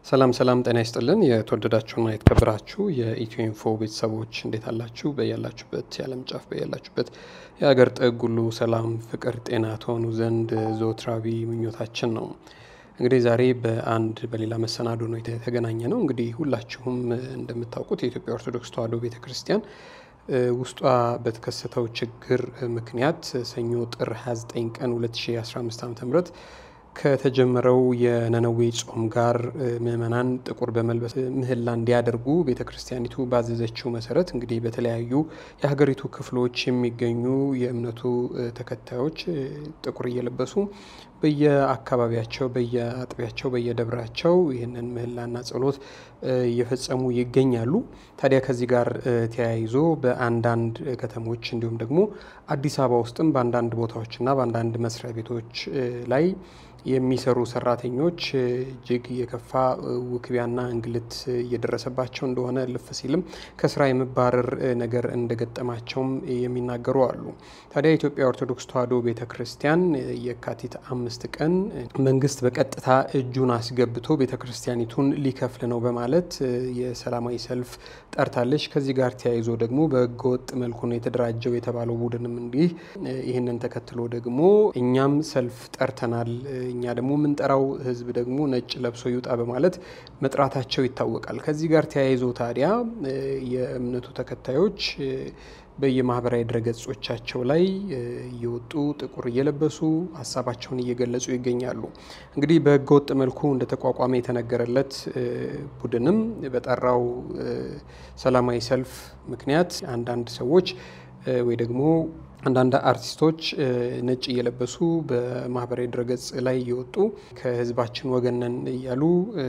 ሰላም ሰላም፣ ጤና ይስጥልን። የተወደዳችሁና የተከበራችሁ የኢትዮ ኢንፎ ቤተሰቦች እንዴት አላችሁ? በያላችሁበት የዓለም ጫፍ በያላችሁበት የሀገር ጥግ ሁሉ ሰላም፣ ፍቅር፣ ጤና ትሆኑ ዘንድ ዘወትራዊ ምኞታችን ነው። እንግዲህ ዛሬ በአንድ በሌላ መሰናዶ ነው የተገናኘ ነው። እንግዲህ ሁላችሁም እንደምታውቁት የኢትዮጵያ ኦርቶዶክስ ተዋሕዶ ቤተ ክርስቲያን ውስጧ በተከሰተው ችግር ምክንያት ሰኞ ጥር 29 ቀን 2015 ዓ ም ከተጀመረው የነነዌ ጾም ጋር ምዕመናን ጥቁር በመልበስ ምህላ እንዲያደርጉ ቤተ ክርስቲያኒቱ ባዘዘችው መሰረት እንግዲህ በተለያዩ የሀገሪቱ ክፍሎች የሚገኙ የእምነቱ ተከታዮች ጥቁር እየለበሱ በየአካባቢያቸው፣ በየአጥቢያቸው፣ በየደብራቸው ይህንን ምህላና ጸሎት እየፈጸሙ ይገኛሉ። ታዲያ ከዚህ ጋር ተያይዞ በአንዳንድ ከተሞች እንዲሁም ደግሞ አዲስ አበባ ውስጥም በአንዳንድ ቦታዎችና በአንዳንድ መስሪያ ቤቶች ላይ የሚሰሩ ሰራተኞች እጅግ የከፋ ውክቢያና እንግልት እየደረሰባቸው እንደሆነ ልፍ ሲልም ከስራ የመባረር ነገር እንደገጠማቸውም የሚናገሩ አሉ። ታዲያ የኢትዮጵያ ኦርቶዶክስ ተዋሕዶ ቤተ ክርስቲያን የካቲት አምስት ቀን መንግስት በቀጥታ እጁን አስገብቶ ቤተ ክርስቲያኒቱን ሊከፍል ነው በማለት የሰላማዊ ሰልፍ ጠርታለች። ከዚህ ጋር ተያይዞ ደግሞ በህገወጥ መልኩ ነው የተደራጀው የተባለው ቡድንም እንዲህ ይህንን ተከትሎ ደግሞ እኛም ሰልፍ ጠርተናል እኛ ደግሞ የምንጠራው ህዝብ ደግሞ ነጭ ለብሶ ይውጣ በማለት መጥራታቸው ይታወቃል። ከዚህ ጋር ተያይዞ ታዲያ የእምነቱ ተከታዮች በየማህበራዊ ድረገጾቻቸው ላይ እየወጡ ጥቁር እየለበሱ ሀሳባቸውን እየገለጹ ይገኛሉ። እንግዲህ በህገወጥ መልኩ እንደተቋቋመ የተነገረለት ቡድንም በጠራው ሰላማዊ ሰልፍ ምክንያት አንዳንድ ሰዎች ወይ ደግሞ አንዳንድ አርቲስቶች ነጭ እየለበሱ በማህበራዊ ድረገጽ ላይ እየወጡ ከህዝባችን ወገን ነን እያሉ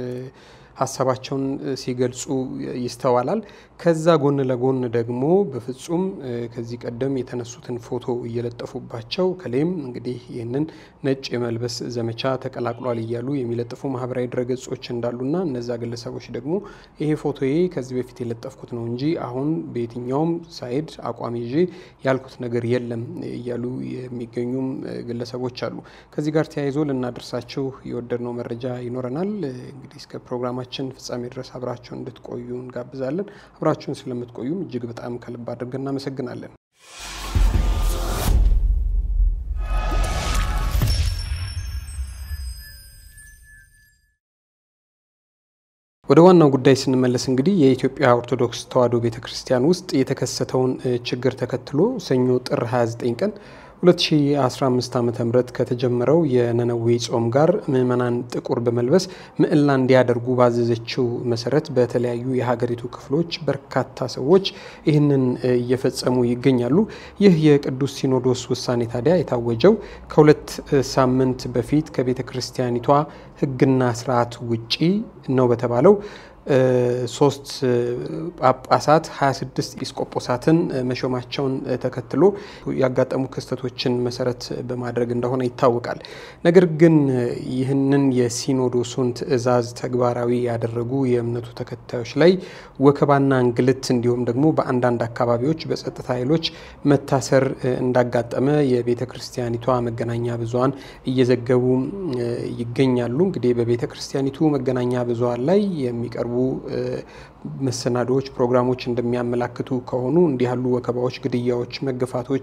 ሀሳባቸውን ሲገልጹ ይስተዋላል። ከዛ ጎን ለጎን ደግሞ በፍጹም ከዚህ ቀደም የተነሱትን ፎቶ እየለጠፉባቸው ከሌም እንግዲህ ይህንን ነጭ የመልበስ ዘመቻ ተቀላቅሏል እያሉ የሚለጥፉ ማህበራዊ ድረገጾች እንዳሉና እነዛ ግለሰቦች ደግሞ ይሄ ፎቶዬ ከዚህ በፊት የለጠፍኩት ነው እንጂ አሁን በየትኛውም ሳይድ አቋም ይዤ ያልኩት ነገር የለም እያሉ የሚገኙም ግለሰቦች አሉ። ከዚህ ጋር ተያይዞ ልናደርሳችሁ የወደድነው መረጃ ይኖረናል። እንግዲህ እስከ ፕሮግራማችን ፍጻሜ ድረስ አብራችሁን እንድትቆዩ እንጋብዛለን። አብራችሁን ስለምትቆዩም እጅግ በጣም ከልብ አድርገን እናመሰግናለን። ወደ ዋናው ጉዳይ ስንመለስ እንግዲህ የኢትዮጵያ ኦርቶዶክስ ተዋሕዶ ቤተ ክርስቲያን ውስጥ የተከሰተውን ችግር ተከትሎ ሰኞ ጥር 29 ቀን 2015 ዓ ም ከተጀመረው የነነዌ ጾም ጋር ምዕመናን ጥቁር በመልበስ ምዕላ እንዲያደርጉ ባዘዘችው መሰረት በተለያዩ የሀገሪቱ ክፍሎች በርካታ ሰዎች ይህንን እየፈጸሙ ይገኛሉ። ይህ የቅዱስ ሲኖዶስ ውሳኔ ታዲያ የታወጀው ከሁለት ሳምንት በፊት ከቤተ ክርስቲያኒቷ ሕግና ስርዓት ውጪ ነው በተባለው ሶስት ጳጳሳት 26 ኤጲስቆጶሳትን መሾማቸውን ተከትሎ ያጋጠሙ ክስተቶችን መሰረት በማድረግ እንደሆነ ይታወቃል። ነገር ግን ይህንን የሲኖዶሱን ትዕዛዝ ተግባራዊ ያደረጉ የእምነቱ ተከታዮች ላይ ወከባና እንግልት እንዲሁም ደግሞ በአንዳንድ አካባቢዎች በጸጥታ ኃይሎች መታሰር እንዳጋጠመ የቤተ ክርስቲያኒቷ መገናኛ ብዙኃን እየዘገቡ ይገኛሉ። እንግዲህ በቤተ ክርስቲያኒቱ መገናኛ ብዙኃን ላይ የሚቀርቡ መሰናዶዎች፣ ፕሮግራሞች እንደሚያመላክቱ ከሆኑ እንዲህ ያሉ ወከባዎች፣ ግድያዎች፣ መገፋቶች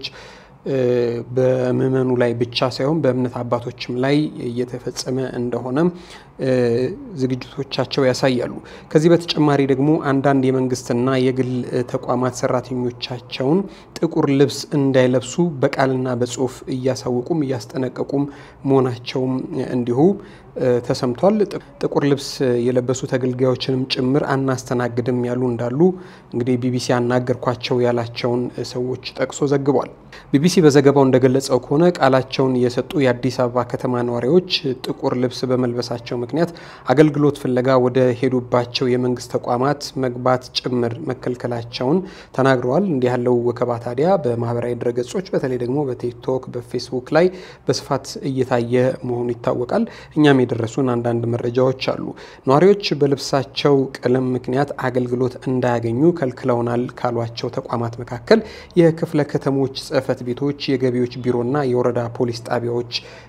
በምዕመኑ ላይ ብቻ ሳይሆን በእምነት አባቶችም ላይ እየተፈጸመ እንደሆነም ዝግጅቶቻቸው ያሳያሉ። ከዚህ በተጨማሪ ደግሞ አንዳንድ የመንግስትና የግል ተቋማት ሰራተኞቻቸውን ጥቁር ልብስ እንዳይለብሱ በቃልና በጽሁፍ እያሳወቁም እያስጠነቀቁም መሆናቸውም እንዲሁ ተሰምቷል። ጥቁር ልብስ የለበሱ ተገልጋዮችንም ጭምር አናስተናግድም ያሉ እንዳሉ እንግዲህ ቢቢሲ ያናገርኳቸው ያላቸውን ሰዎች ጠቅሶ ዘግቧል። ቢቢሲ በዘገባው እንደገለጸው ከሆነ ቃላቸውን የሰጡ የአዲስ አበባ ከተማ ነዋሪዎች ጥቁር ልብስ በመልበሳቸው ምክንያት አገልግሎት ፍለጋ ወደ ሄዱባቸው የመንግስት ተቋማት መግባት ጭምር መከልከላቸውን ተናግረዋል። እንዲህ ያለው ወከባ ታዲያ በማህበራዊ ድረገጾች በተለይ ደግሞ በቲክቶክ፣ በፌስቡክ ላይ በስፋት እየታየ መሆኑ ይታወቃል። እኛም የደረሱን አንዳንድ መረጃዎች አሉ። ነዋሪዎች በልብሳቸው ቀለም ምክንያት አገልግሎት እንዳያገኙ ከልክለውናል ካሏቸው ተቋማት መካከል የክፍለ ከተሞች ጽህፈት ቤቶች፣ የገቢዎች ቢሮና የወረዳ ፖሊስ ጣቢያዎች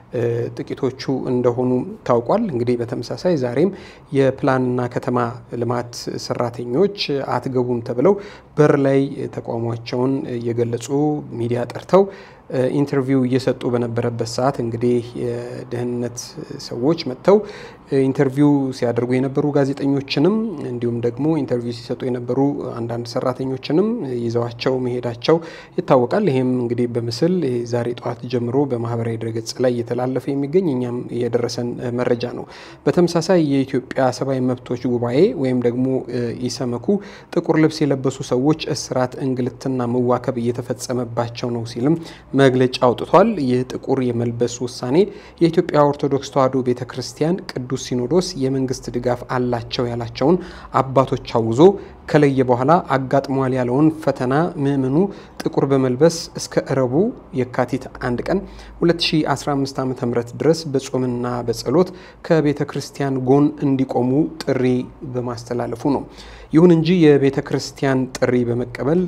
ጥቂቶቹ እንደሆኑ ታውቋል። እንግዲህ በተመሳሳይ ዛሬም የፕላንና ከተማ ልማት ሰራተኞች አትገቡም ተብለው በር ላይ ተቃውሟቸውን እየገለጹ ሚዲያ ጠርተው ኢንተርቪው እየሰጡ በነበረበት ሰዓት እንግዲህ የደህንነት ሰዎች መጥተው ኢንተርቪው ሲያደርጉ የነበሩ ጋዜጠኞችንም እንዲሁም ደግሞ ኢንተርቪው ሲሰጡ የነበሩ አንዳንድ ሰራተኞችንም ይዘዋቸው መሄዳቸው ይታወቃል። ይህም እንግዲህ በምስል ዛሬ ጠዋት ጀምሮ በማህበራዊ ድረገጽ ላይ እየተላለፈ የሚገኝ እኛም የደረሰን መረጃ ነው። በተመሳሳይ የኢትዮጵያ ሰብአዊ መብቶች ጉባኤ ወይም ደግሞ ኢሰመኩ ጥቁር ልብስ የለበሱ ሰዎች እስራት፣ እንግልትና መዋከብ እየተፈጸመባቸው ነው ሲልም መግለጫ አውጥቷል። ይህ ጥቁር የመልበስ ውሳኔ የኢትዮጵያ ኦርቶዶክስ ተዋሕዶ ቤተ ክርስቲያን ቅዱስ ሲኖዶስ የመንግስት ድጋፍ አላቸው ያላቸውን አባቶች አውዞ ከለየ በኋላ አጋጥሟል ያለውን ፈተና ምዕመኑ ጥቁር በመልበስ እስከ እረቡ የካቲት አንድ ቀን 2015 ዓ ም ድረስ በጾምና በጸሎት ከቤተ ክርስቲያን ጎን እንዲቆሙ ጥሪ በማስተላለፉ ነው። ይሁን እንጂ የቤተ ክርስቲያን ጥሪ በመቀበል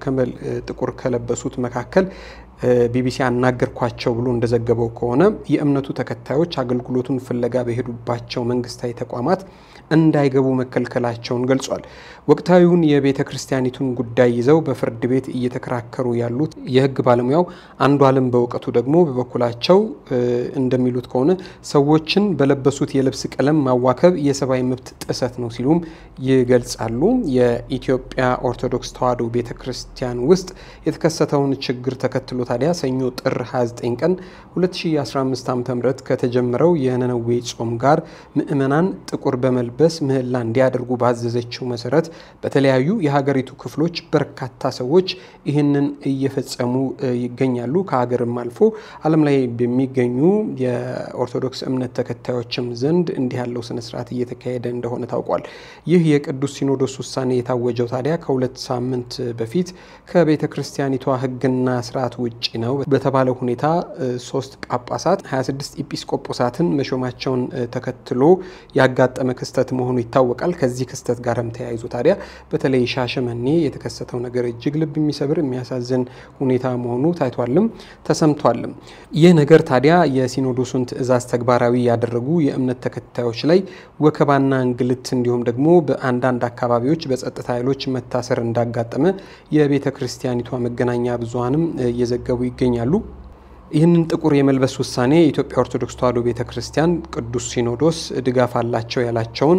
ጥቁር ከለበሱት መካከል ቢቢሲ አናገርኳቸው ብሎ እንደዘገበው ከሆነ የእምነቱ ተከታዮች አገልግሎቱን ፍለጋ በሄዱባቸው መንግስታዊ ተቋማት እንዳይገቡ መከልከላቸውን ገልጿል። ወቅታዊውን የቤተ ክርስቲያኒቱን ጉዳይ ይዘው በፍርድ ቤት እየተከራከሩ ያሉት የህግ ባለሙያው አንዱ አለም በእውቀቱ ደግሞ በበኩላቸው እንደሚሉት ከሆነ ሰዎችን በለበሱት የልብስ ቀለም ማዋከብ የሰብአዊ መብት ጥሰት ነው ሲሉም ይገልጻሉ። የኢትዮጵያ ኦርቶዶክስ ተዋሕዶ ቤተ ክርስቲያን ውስጥ የተከሰተውን ችግር ተከትሎ ታዲያ ሰኞ ጥር 29 ቀን 2015 ዓ ም ከተጀመረው የነነዌ ጾም ጋር ምዕመናን ጥቁር በመልበስ ምህላ እንዲያደርጉ ባዘዘችው መሰረት በተለያዩ የሀገሪቱ ክፍሎች በርካታ ሰዎች ይህንን እየፈጸሙ ይገኛሉ። ከሀገርም አልፎ ዓለም ላይ በሚገኙ የኦርቶዶክስ እምነት ተከታዮችም ዘንድ እንዲህ ያለው ስነስርዓት እየተካሄደ እንደሆነ ታውቋል። ይህ የቅዱስ ሲኖዶስ ውሳኔ የታወጀው ታዲያ ከሁለት ሳምንት በፊት ከቤተ ክርስቲያኒቷ ሕግና ስርዓት ውጭ ነው በተባለ ሁኔታ ሶስት ጳጳሳት 26 ኢጲስቆጶሳትን መሾማቸውን ተከትሎ ያጋጠመ ክስተት መሆኑ ይታወቃል። ከዚህ ክስተት ጋርም ተያይዞ ታዲያ በተለይ ሻሸመኔ የተከሰተው ነገር እጅግ ልብ የሚሰብር የሚያሳዝን ሁኔታ መሆኑ ታይቷልም ተሰምቷልም። ይህ ነገር ታዲያ የሲኖዶሱን ትዕዛዝ ተግባራዊ ያደረጉ የእምነት ተከታዮች ላይ ወከባና እንግልት እንዲሁም ደግሞ በአንዳንድ አካባቢዎች በጸጥታ ኃይሎች መታሰር እንዳጋጠመ የቤተ ክርስቲያኒቷ መገናኛ ብዙኃንም እየዘገቡ ይገኛሉ። ይህንን ጥቁር የመልበስ ውሳኔ የኢትዮጵያ ኦርቶዶክስ ተዋሕዶ ቤተ ክርስቲያን ቅዱስ ሲኖዶስ ድጋፍ አላቸው ያላቸውን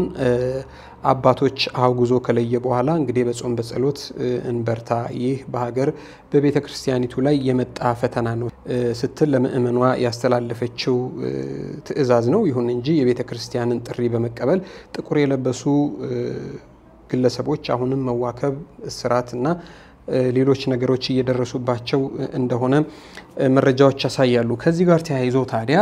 አባቶች አውግዞ ከለየ በኋላ እንግዲህ በጾም በጸሎት እንበርታ፣ ይህ በሀገር በቤተ ክርስቲያኒቱ ላይ የመጣ ፈተና ነው ስትል ለምእመኗ ያስተላለፈችው ትዕዛዝ ነው። ይሁን እንጂ የቤተ ክርስቲያንን ጥሪ በመቀበል ጥቁር የለበሱ ግለሰቦች አሁንም መዋከብ፣ እስራት እና ሌሎች ነገሮች እየደረሱባቸው እንደሆነ መረጃዎች ያሳያሉ። ከዚህ ጋር ተያይዞ ታዲያ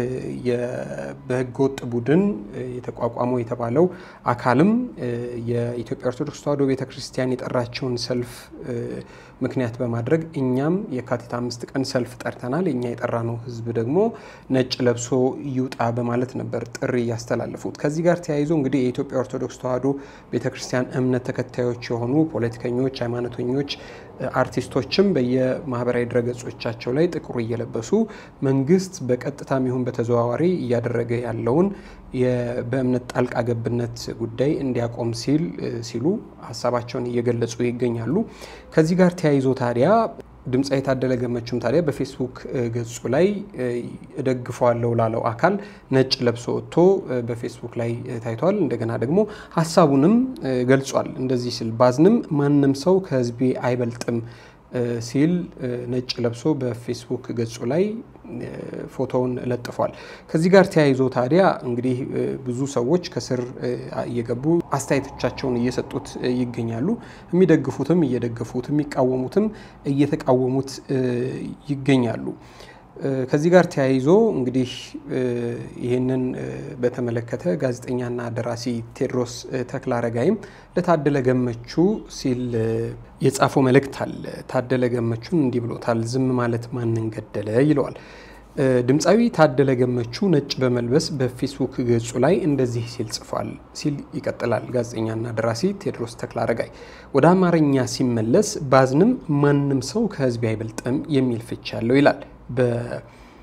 በህገወጥ ቡድን የተቋቋመው የተባለው አካልም የኢትዮጵያ ኦርቶዶክስ ተዋሕዶ ቤተክርስቲያን የጠራቸውን ሰልፍ ምክንያት በማድረግ እኛም የካቲት አምስት ቀን ሰልፍ ጠርተናል፣ እኛ የጠራነው ህዝብ ደግሞ ነጭ ለብሶ ይውጣ በማለት ነበር ጥሪ ያስተላለፉት። ከዚህ ጋር ተያይዞ እንግዲህ የኢትዮጵያ ኦርቶዶክስ ተዋሕዶ ቤተክርስቲያን እምነት ተከታዮች የሆኑ ፖለቲከኞች፣ ሃይማኖተኞች አርቲስቶችም በየማህበራዊ ድረገጾቻቸው ላይ ጥቁር እየለበሱ መንግስት በቀጥታም ይሁን በተዘዋዋሪ እያደረገ ያለውን በእምነት ጣልቃ ገብነት ጉዳይ እንዲያቆም ሲል ሲሉ ሀሳባቸውን እየገለጹ ይገኛሉ። ከዚህ ጋር ተያይዞ ታዲያ ድምፃዊ ታደለ ገመቹም ታዲያ በፌስቡክ ገጹ ላይ እደግፈዋለሁ ላለው አካል ነጭ ለብሶ ወጥቶ በፌስቡክ ላይ ታይቷል። እንደገና ደግሞ ሀሳቡንም ገልጿል። እንደዚህ ሲል ባዝንም ማንም ሰው ከህዝቤ አይበልጥም ሲል ነጭ ለብሶ በፌስቡክ ገጹ ላይ ፎቶውን ለጥፏል። ከዚህ ጋር ተያይዞ ታዲያ እንግዲህ ብዙ ሰዎች ከስር እየገቡ አስተያየቶቻቸውን እየሰጡት ይገኛሉ። የሚደግፉትም እየደገፉት፣ የሚቃወሙትም እየተቃወሙት ይገኛሉ። ከዚህ ጋር ተያይዞ እንግዲህ ይህንን በተመለከተ ጋዜጠኛና ደራሲ ቴዎድሮስ ተክለአረጋይም ለታደለ ገመቹ ሲል የጻፈው መልእክት አለ። ታደለ ገመቹን እንዲህ ብሎታል። ዝም ማለት ማንን ገደለ ይለዋል። ድምፃዊ ታደለ ገመቹ ነጭ በመልበስ በፌስቡክ ገጹ ላይ እንደዚህ ሲል ጽፏል ሲል ይቀጥላል ጋዜጠኛና ደራሲ ቴዎድሮስ ተክለአረጋይ። ወደ አማርኛ ሲመለስ ባዝንም ማንም ሰው ከህዝብ አይበልጥም የሚል ፍቺ ያለው ይላል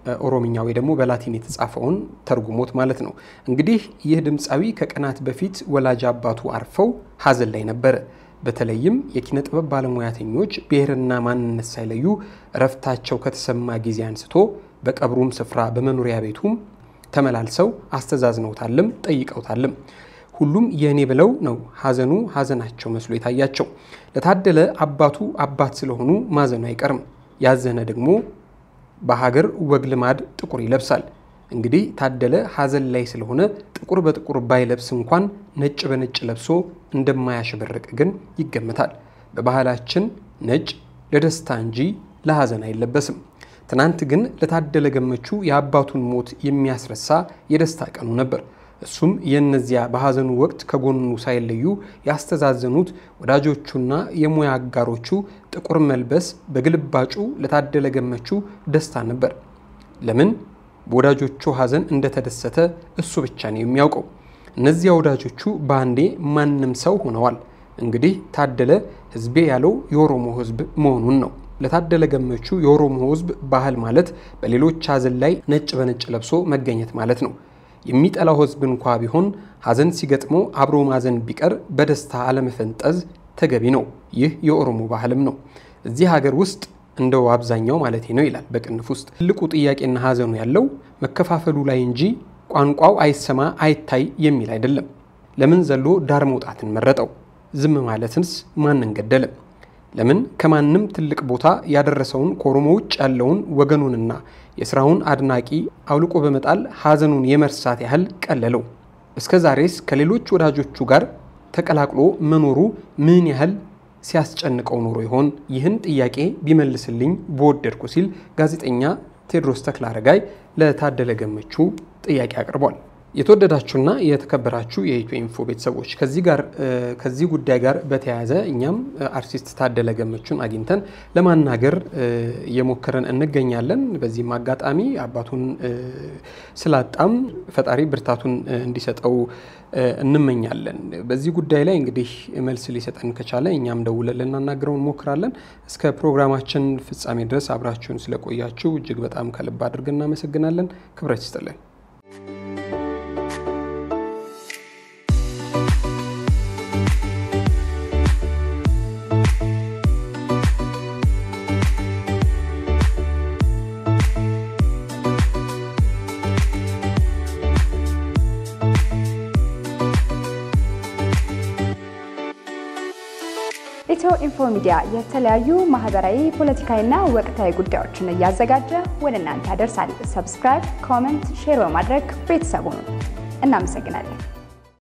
ኦሮምኛ ወይ ደግሞ በላቲን የተጻፈውን ተርጉሞት ማለት ነው። እንግዲህ ይህ ድምፃዊ ከቀናት በፊት ወላጅ አባቱ አርፈው ሀዘን ላይ ነበረ። በተለይም የኪነ ጥበብ ባለሙያተኞች ብሔርና ማንነት ሳይለዩ እረፍታቸው ከተሰማ ጊዜ አንስቶ በቀብሩም ስፍራ በመኖሪያ ቤቱም ተመላልሰው አስተዛዝነውታልም ጠይቀውታልም። ሁሉም የእኔ ብለው ነው ሀዘኑ ሀዘናቸው መስሎ የታያቸው። ለታደለ አባቱ አባት ስለሆኑ ማዘኑ አይቀርም። ያዘነ ደግሞ በሀገር ወግ ልማድ ጥቁር ይለብሳል። እንግዲህ ታደለ ሀዘን ላይ ስለሆነ ጥቁር በጥቁር ባይለብስ እንኳን ነጭ በነጭ ለብሶ እንደማያሸበርቅ ግን ይገምታል። በባህላችን ነጭ ለደስታ እንጂ ለሀዘን አይለበስም። ትናንት ግን ለታደለ ገመቹ የአባቱን ሞት የሚያስረሳ የደስታ ቀኑ ነበር። እሱም የእነዚያ በሀዘኑ ወቅት ከጎኑ ሳይለዩ ያስተዛዘኑት ወዳጆቹና የሙያ አጋሮቹ ጥቁር መልበስ በግልባጩ ለታደለ ገመቹ ደስታ ነበር። ለምን በወዳጆቹ ሀዘን እንደተደሰተ እሱ ብቻ ነው የሚያውቀው። እነዚያ ወዳጆቹ በአንዴ ማንም ሰው ሆነዋል። እንግዲህ ታደለ ሕዝቤ ያለው የኦሮሞ ሕዝብ መሆኑን ነው። ለታደለ ገመቹ የኦሮሞ ሕዝብ ባህል ማለት በሌሎች ሀዘን ላይ ነጭ በነጭ ለብሶ መገኘት ማለት ነው። የሚጠላው ሕዝብ እንኳ ቢሆን ሀዘን ሲገጥመው አብሮ ማዘን ቢቀር በደስታ አለመፈንጠዝ ተገቢ ነው። ይህ የኦሮሞ ባህልም ነው። እዚህ ሀገር ውስጥ እንደው አብዛኛው ማለት ነው ይላል በቅንፍ ውስጥ ትልቁ ጥያቄና ሀዘኑ ያለው መከፋፈሉ ላይ እንጂ ቋንቋው አይሰማ አይታይ የሚል አይደለም። ለምን ዘሎ ዳር መውጣትን መረጠው? ዝም ማለትንስ ማንን ገደለም? ለምን ከማንም ትልቅ ቦታ ያደረሰውን ከኦሮሞ ውጭ ያለውን ወገኑንና የስራውን አድናቂ አውልቆ በመጣል ሀዘኑን የመርሳት ያህል ቀለለው? እስከ ዛሬስ ከሌሎች ወዳጆቹ ጋር ተቀላቅሎ መኖሩ ምን ያህል ሲያስጨንቀው ኖሮ ይሆን? ይህን ጥያቄ ቢመልስልኝ በወደድኩ ሲል ጋዜጠኛ ቴዎድሮስ ተክለአረጋይ ለታደለ ገመቹ ጥያቄ አቅርቧል። የተወደዳችሁና የተከበራችሁ የኢትዮ ኢንፎ ቤተሰቦች ከዚህ ጋር ከዚህ ጉዳይ ጋር በተያያዘ እኛም አርቲስት ታደለ ገመቹን አግኝተን ለማናገር እየሞከረን እንገኛለን። በዚህም አጋጣሚ አባቱን ስላጣም ፈጣሪ ብርታቱን እንዲሰጠው እንመኛለን። በዚህ ጉዳይ ላይ እንግዲህ መልስ ሊሰጠን ከቻለ እኛም ደውለን ልናናግረው እንሞክራለን። እስከ ፕሮግራማችን ፍጻሜ ድረስ አብራችሁን ስለቆያችሁ እጅግ በጣም ከልብ አድርገን እናመሰግናለን። ክብረት ይስጥልን። ኢትዮ ኢንፎ ሚዲያ የተለያዩ ማህበራዊ፣ ፖለቲካዊና ወቅታዊ ጉዳዮችን እያዘጋጀ ወደ እናንተ ያደርሳል። ሰብስክራይብ፣ ኮመንት፣ ሼር በማድረግ ቤተሰቡን እናመሰግናለን።